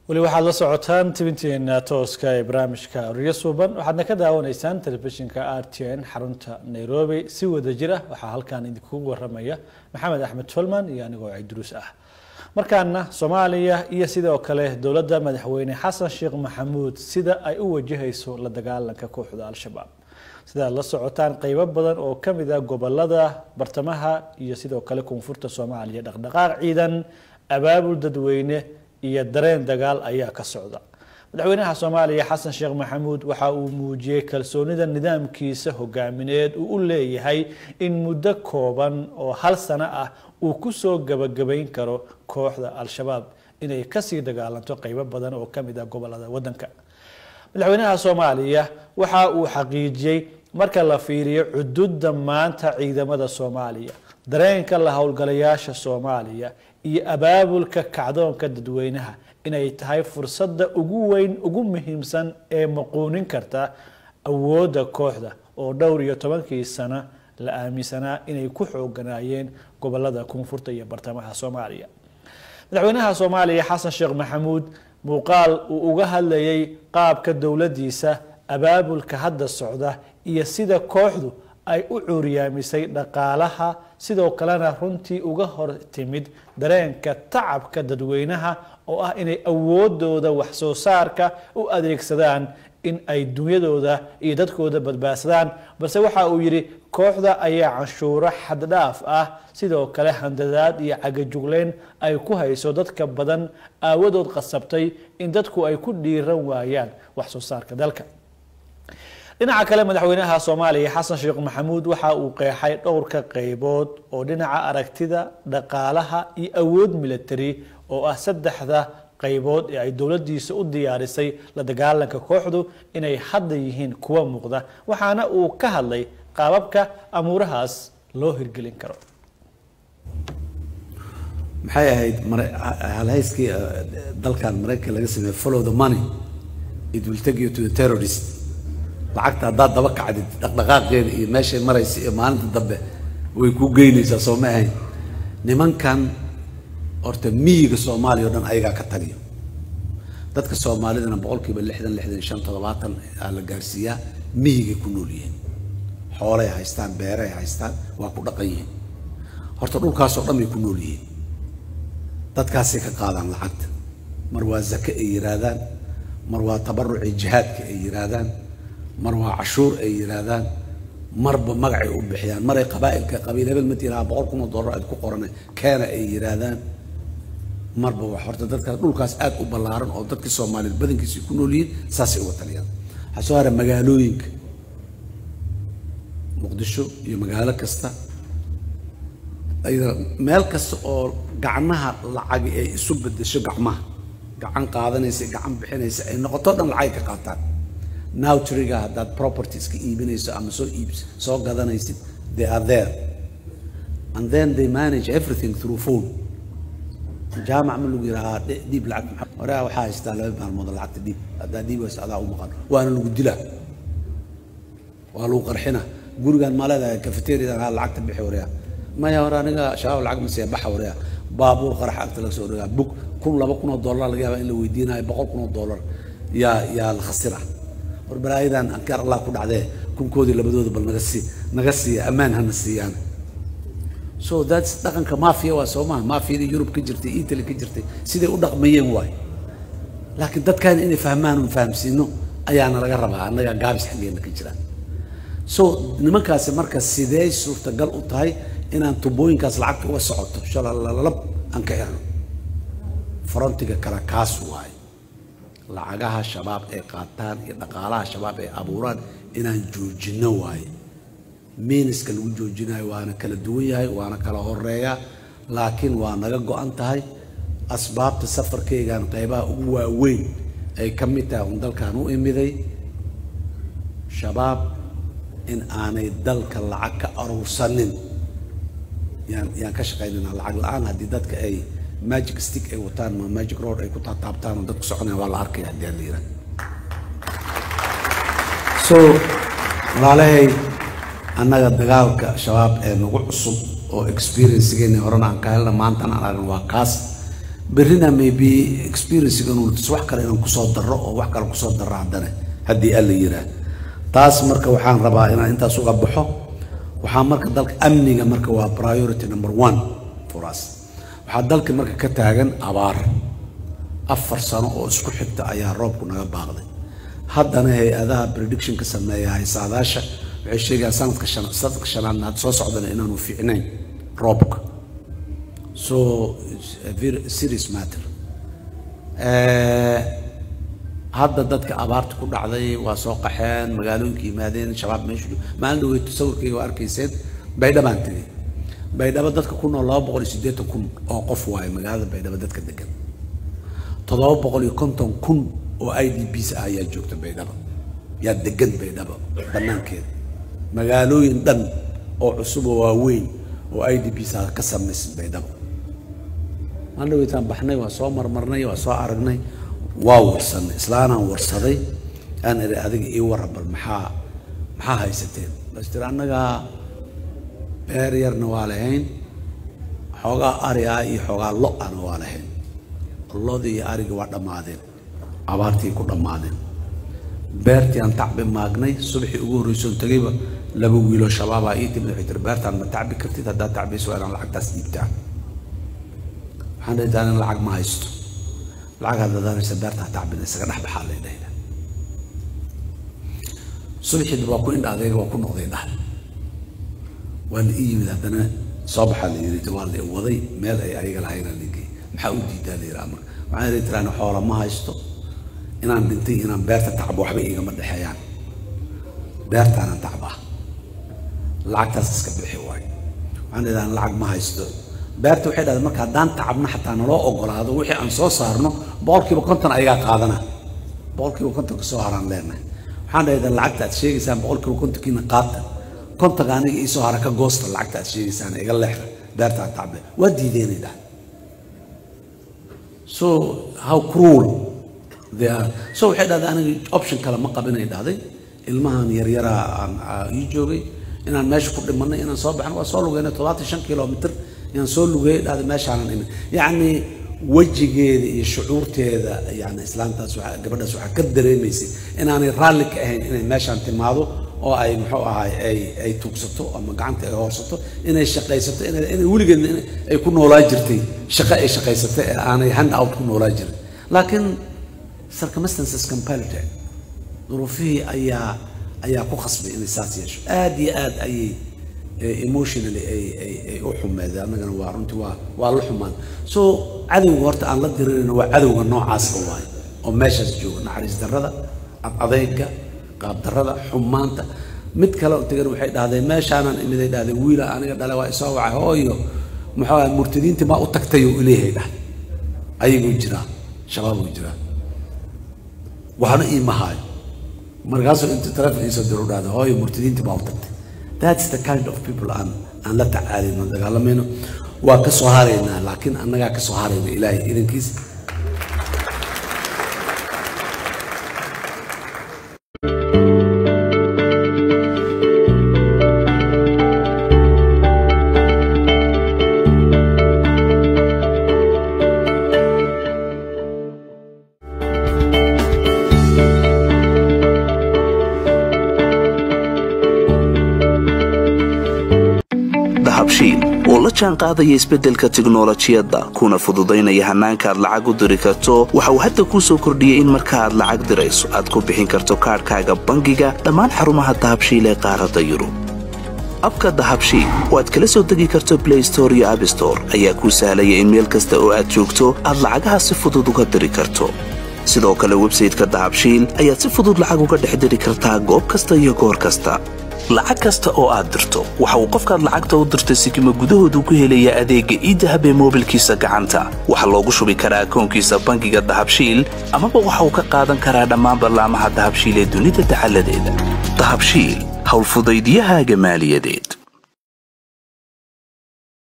weli waxaad la socotaan tibinteena tooska ee barnaamijka riyo suuban waxaadna ka daawanaysaan telefishinka r t n xarunta nairobi si wada jir ah waxaa halkan idinkugu waramaya maxamed axmed tolman iyo anigoo ciduruus ah markaana soomaaliya iyo sidoo kale dowladda madaxweyne xasan sheekh maxamuud sida ay u wajahayso la dagaalanka kooxda al-shabaab sidaad la socotaan qeybo badan oo kamid ah gobolada bartamaha iyo sidoo kale koonfurta soomaaliya dhaqdhaqaaq ciidan abaabul dadweyne iyo dareen dagaal ayaa ka socda madaxweynaha soomaaliya xasan sheekh maxamuud waxa uu muujiyey kalsoonida nidaamkiisa hogaamineed uu u leeyahay in muddo kooban oo hal sano ah uu kusoo gabagabayn karo kooxda al-shabaab inay kasii dagaalanto qeybo badan oo kamid ah gobolada wadanka madaxweynaha soomaaliya waxa uu xaqiijiyey marka la fiiriyo cududa maanta ciidamada soomaaliya dareenka la howlgalayaasha soomaaliya iyo abaabulka kacdoonka dadweynaha inay tahay fursadda ugu weyn ugu muhiimsan ee maquunin karta awoodda kooxda oo dhowr iyo tobankii sano la aaminsanaa inay ku xooganaayeen gobolada koonfurta iyo bartamaha soomaaliya madaxweynaha soomaaliya xasan sheekh maxamuud muuqaal uu uga hadlayay qaabka dowladdiisa abaabulka hadda socda iyo sida kooxdu ay u cuuriyaamisay dhaqaalaha sidoo kalena runtii uga hor timid dareenka tacabka dadweynaha oo ah inay awoodooda wax soo saarka u adeegsadaan in ay dunyadooda iyo dadkooda badbaadsadaan balse waxa uu yidhi kooxda ayaa canshuuro xaddhaaf ah sidoo kale handadaad iyo cagajugleyn ay ku hayso dadka badan aawadood qasabtay in dadku ay ku dhiiran waayaan wax soo saarka dalka dhinaca kale madaxweynaha soomaaliya xasan sheekh maxamuud waxa uu qeexay dhowrka qeybood oo dhinaca aragtida dhaqaalaha iyo awood military oo ah saddexda qaybood ee ay dowladiisa u diyaarisay la dagaalanka kooxdu inay hadda yihiin kuwa muuqda waxaana uu ka hadlay qaababka amuurahaas loo hirgelin karo maxay ahayd halhayskii dalkan maraykan laga sameeyey follow the money it will take you to the terrorist lacagta haddaad daba kacdid dhaqdhaqaaqeeda iyo meeshay maraysa iyo maalinta dambe way kuu geynaysaa soo ma ahayn nimankan horta miyiga soomaaliya o dhan ayagaa ka taliyo dadka soomaalidana boqolkiiba lixdan lixdan shan toddobaatan aa la gaarsiiyaa miyigay ku nool yihiin xoolay haystaan beeray haystaan waa ku dhaqan yihiin horta dhulkaasoo dhan bay ku nool yihiin dadkaasay ka qaadaan lacagta mar waa zake ay yiraahdaan mar waa tabaruci jihaadka ay yiraahdaan mar waa cashuur ay yiraahdaan marba magacay u bixiyaan maray qabaa'ilka qabiil hebel ma tiraha boqol kun oo dollar aad ku qorana keena ay yiraahdaan marba wax horta dadkaas dhulkaas aad u ballaaran oo dadkii soomaaliyeed badankiisa ku nool yihiin saasay uga taliyaan waxaa soo hara magaalooyinka muqdisho iyo magaalo kasta ayada meel kasta oo gacnaha lacagi ay isu bedesho gacmaha gacan qaadanaysa gacan bixinaysa ay noqoto dhan lacag ka qaataan nowtriga haddaad propertieska iibinayso ama soo iib soo gadanaysid they are there and then they manage everything through phone jaamac ma lagu yidhahaa dhiib lacag maxaa horea waxaa haystaa laba maalmood lacagta dhiib haddaa dhiib waysa adaa u maqan waana lagu dilaa waa lagu qarxina gurigaan maa leedahay cafeteriadan haa lacagta bixi horea maya hore aniga shabaab lacag ma siiya baxa horea baabuur qarax agta laga soo dhigaa bug kun laba kun oo dollar laga yaaba in la weydiinayo boqol kun oo dollar yaa yaa la khasira war balaayadan ankaar allah ku dhacdee kunkoodii labadooda bal naga sii naga siiya ammaan hana siiyaan so that's dhaqanka mafia waa soo maha mafiyadii yurub ka jirtay italy ka jirtay siday u dhaqmayeen waay laakiin dadkan inay fahmaan un fahamsiino ayaana laga rabaa annaga gaabis xaggeena ka jiraan so nimankaasi marka sidee suurtagal u tahay inaan tubooyinkaas lacagta uga socoto shalalalab aan ka helno frontiga kale kaas waaye lacagaha shabaab ay qaataan iyo dhaqaalaha shabaab ay abuuraan inaan joojino waaye miiniska lagu joojinayo waana kala duwan yahay waana kala horeeyaa laakiin waa naga go-an tahay asbaabta safarkaygan qaybaha ugu waaweyn ay ka mid tahay un dalkan u imiday shabaab in aanay dalka lacag ka aruursanin yaan yaan ka shaqaynayna lacag la-aan haddii dadka ay magic stick ay wataan ma magic road ay ku taataabtaan oo dadku soconaya waa la arkaya haddii aan la yidhaha so walaalahay annaga dagaalka shabaab ee nagu cusub oo experiencegeena horena aan ka helna maantana aan aragna waa kaas berrina maybe experiencegan uu tus wax kale inaan kusoo darro oo wax kale kusoo darro haddana haddii alla yiraa taas marka waxaan rabaa inaan intaas uga baxo waxaa marka dalka amniga marka waa priority number one for us waxaa dalka marka ka taagan abaar afar sano oo isku xigta ayaa roobku naga baaqday haddana hay-adaha predictionka sameeya haysaadaasha waxay sheegayaan sanadka shan sanadka shanaadna had soo socdana inaanu fiicnayn roobka so it's a very serious matter Eh, hadda dadka abaarta ku dhacday waa soo qaxeen magaalooyinka yimaadeen shabaab meeshu joogo. maalin dhaweyto sawirkayga waa arkayseen baydhabaan tegey baydhabo dadka ku nool laba boqol iyo siddeetan kun oo qof waaye magaalada baydhabo dadka degan toddoba boqol iyo konton kun oo i d bs ah ayaa joogta baydhabo yaa degan baydhabo banaankeeda magaalooyin dhan oo cusub oo waaweyn oo i d bs ah ka samaysan baydhabo maalin dhaweytaan baxnay waa soo marmarnay waa soo aragnay waa warsanay islaanaan warsaday aan iri adiga ii warra bal maxaa maxaa haysateen bas tiri annagaa beer yarna waa lahayn xoogaa ari ah iyo xoogaa lo ana waa lahayn lodii iyo arigi waa dhammaadeen abaartii ku dhammaadeen beertii aan tacbi maagnay subaxii ugu horreysoon tegayba laba wiiloo shabaabaa ii timid waxay tiri beertaan ma tacbi kartid haddaad tacbayso waa inaan lacagtaas dhiibtaan waxaan dhihi taan lacag ma haysto lacag haddaad danaysa beerta ha tacbina isaga dhex baxaa lay dhahda subaxii waa ku indha adeega waa ku noqday dhah waa la ii yimid haddana soo baxaa la yidhi waa la waday meel ay ayaga lahaynaa la geeyey maxaa u diidaa la yidhaha marka waxaan idhi tiraan xoola ma haysto inaan dhintay inaan beerta tacbo waxba igama dhexeeyaan beertaanaan tacbaa lacagtaas iska bixi waayo waxaan idhahan lacag ma haysto beerta waxay dhahdeen marka haddaan tacabno xataa naloo ogolaado wixii aan soo saarno boqolkiiba konton ayagaa qaadana boqolkiiba konton kasoo haraan leenahay waxaan dhahdaa lacagta aad sheegaysaan boqolkiiba kontonkiina qaata kontonka aniga iisoo hara ka goosta lacagta aad sheegaysaan iga leexda beerta aan tacbe waa diideenay dhahay so how cruel they are so waxay dhahday aniga option kale ma qabinay dhahday ilmahan yaryaraa aan aa ii joogay inaan meesha ku dhimanay inaan soo baxno waa soo lugeynay toddobaatan shan kilomitr inaan soo lugeeyay dhahday meeshaanan imin yacni wejigeeda iyo shucuurteeda yani islaantaas waxaa gabadhaas waxaa ka dareemaysay inaanay raalli ka ahayn inay meeshaan timaado oo ay muxuu ahaay ay ay tuugsato ama gacanta ay hoorsato inay shaqaysato inay inay weligeedna in ay ku noolaa jirtay shaqo ay shaqaysatay ee aanay hand out ku noolaa jirin laakiin circumstances compelled duruufihii ayaa ayaa ku khasbay inay saas yeesho aad iyo aad ayay emotionally ay ay ay u xumeedeen annagana waa runtii waa waa la xumaan so cadowga horta aan la dirirayno waa cadowga noocaasa waaye oo meeshaas jooga naxariis darrada adadayga qaab darrada xumaanta mid kale oo tegan waxay dhahdeen meeshaanan imiday dhahdeen wiila aniga dhale waa isoo wacay hooyo muxuu ahay murtadiintii maa u tagtay oo ileeyahay dhahday ayaguu jiraa shabaabuu jiraa waxna iima haayo markaasuu intuu taleefon iisoo diro u dhahday hooyo murtadiintii baa u tagtay that's the kind of people aan aan la tacaalayno dagaalamayno waa ka soo haraynaa laakiin annagaa ka soo harayna ilaahay idankiisa dahabshiil oo la jaan qaadaya isbeddelka tiknolojiyadda kuna fududaynaya hannaanka aad lacag u diri karto waxa uu hadda kuu soo kordhiyey in marka aad lacag dirayso aad ku bixin karto kaadhkaaga bangiga dhammaan xarumaha dahabshiil ee qaaradda yurub abka dahabshiil oo aad kala soo degi karto blay store iyo abstore ayaa kuu sahlaya in meel kasta oo aad joogto aad lacagaha si fudud uga diri karto sidoo kale websayteka dahabshiil ayaad si fudud lacag uga dhex diri kartaa goob kasta iyo goor kasta lacag kasta oo aad dirto waxa uu qofkaad lacagta u dirtay sikima gudahoodu ku helayaa adeegga iidahab ee moobilkiisa gacanta waxaa loogu shubi karaa akoonkiisa bangiga dahabshiil amaba waxa uu ka qaadan karaa dhammaan ballaamaha dahabshiil ee dunida dacaladeeda dahabshiil howlfudaydyahaaga maaliyadeed